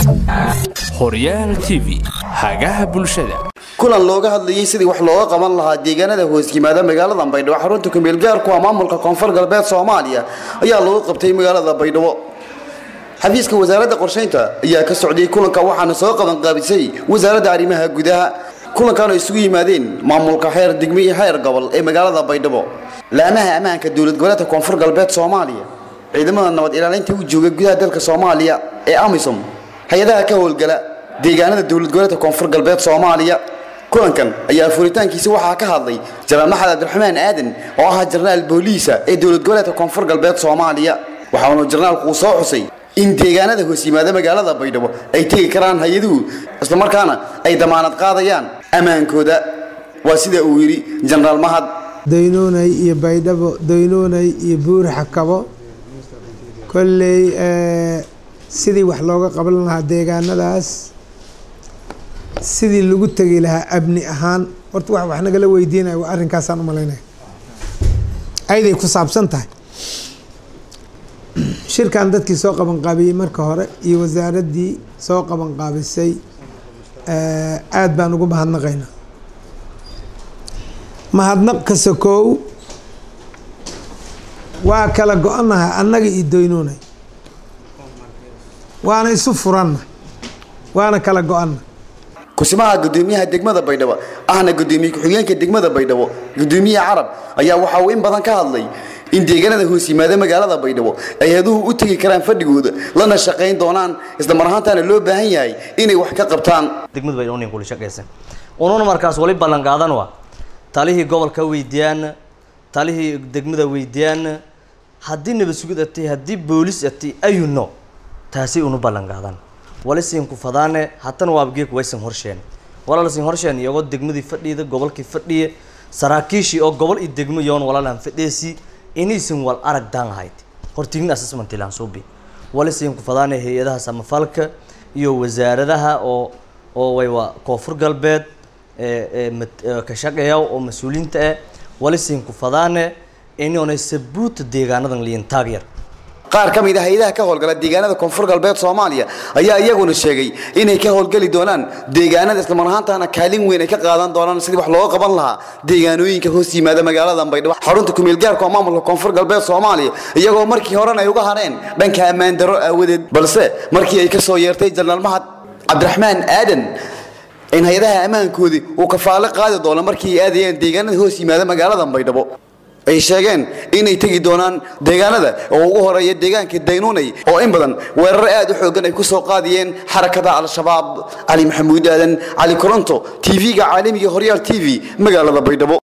horyaal t v hagaha bulshada kulan looga hadlayay sidii wax looga qaban lahaa deegaanada hoos yimaada magaalada baydhabo xarunta kumeelgaarku ah maamulka koonfur galbeed soomaaliya ayaa lagu qabtay magaalada baydhabo xafiiska wasaaradda qorshaynta ayaa ka socday kulanka waxaana soo qabanqaabisay wasaaradda arrimaha gudaha kulankan oo isugu yimaadeen maamulka xeer degmo iyo xeer gobol ee magaalada baydhabo laamaha ammaanka dowlad goboleedka koonfur galbeed soomaaliya ciidamada nabad ilaalinta u jooga gudaha dalka soomaaliya ee amisom hay-adaha ka howlgala deegaanada dowlad goboleedka koonfur galbeed soomaaliya kulankan ayaa furitaankiisa waxaa ka hadlay janaal maxamed cabdiraxmaan aadan oo ahaa jarnaal booliisa ee dowlad goboleedka koonfur galbeed soomaaliya waxaanu jarnaalku uu soo xusay in deegaanada hoos yimaada magaalada baydhabo ay tegi karaan hay-aduhu islamarkaana ay damaanad qaadayaan ammaankooda waa sida uu yidhi jenaraal mahad daynuunay iyo baydhabo daynuunay iyo buuri xakabo kolley sidii wax looga qaban lahaa deegaanadaas sidii lagu tegi lahaa abni ahaan horta wax wax nagala weydiinaya waa arrinkaasaan u malaynaya ayday ku saabsan tahay shirkan dadkii soo qabanqaabiyey marka hore iyo wasaaraddii soo qabanqaabisay aada baan ugu mahadnaqaynaa mahadnaq ka sokow waa kala go-annahay annaga iyo doynuunay waana isu furanna waana kala go-anna kusimaha gudoomiyaha degmada baydhabo ahna gudoomiye ku-xigeenka degmada baydhabo gudoomiyaha carab ayaa waxa uu in badan ka hadlay in deegaanada hoos yimaada magaalada baydhabo ay haduhu u tegi karaan fadhigooda lana shaqayn doonaan islamar ahaantaana loo baahan yahay inay wax ka qabtaan degmadu bay unin kula shaqaysan ununa markaas wali ballan qaadan waa talihii gobolka weydiiyaan talihii degmada weydiiyaan haddii nabad sugid atay haddii boolis atay ayuno taasi unu ballan qaadan wali siin ku fadaane hatana waabgeek waysan horsheen walaala siin horsheen iyagoo degmadii fadhiyada gobolkii fadhiya saraakiishii oo gobol iyo degmo yoon walaalaan fadheesi inaysan wal arag daan ahayd hortignin assessment ilaan suubi wali siin ku fadaane hay-adaha samafalka iyo wasaaradaha oo oo waywa koonfur galbeed ka shaqeeya oo mas-uuliyiinta ah wali siin ku fadaane inonay sabuuta deegaanadan liin taagyar qaar ka mid a hay-adaha ka howlgala deegaanada koonfur galbeed soomaaliya ayaa iyaguna sheegay inay ka howlgeli doonaan deegaanada islamar ahaantaana kaalin weyn ay ka qaadan doonaan sidii wax looga qaban lahaa deegaanooyinka hoos yimaada magaalada baydhabo xarunta kumeelgaarka oo maamulka koonfur galbeed soomaaliya iyagoo markii horena ay uga hareen dhanka ammaan daro aawadeed balse markii ay ka soo yeertay janaal mahad cabdiraxmaan aadan in hay-adaha ammaankoodii uu kafaalo qaadi doono markii ay aadayeen deegaanada hoos yimaada magaalada baydhabo ay sheegeen inay tegi doonaan deegaanada oo ugu horeeya deegaanka daynuunay oo in badan weerar aad u xoogan ay ku soo qaadiyeen xarakada al-shabaab cali maxamuud aadan cali koronto tv-ga caalamiga horyaal t v magaalada baydhabo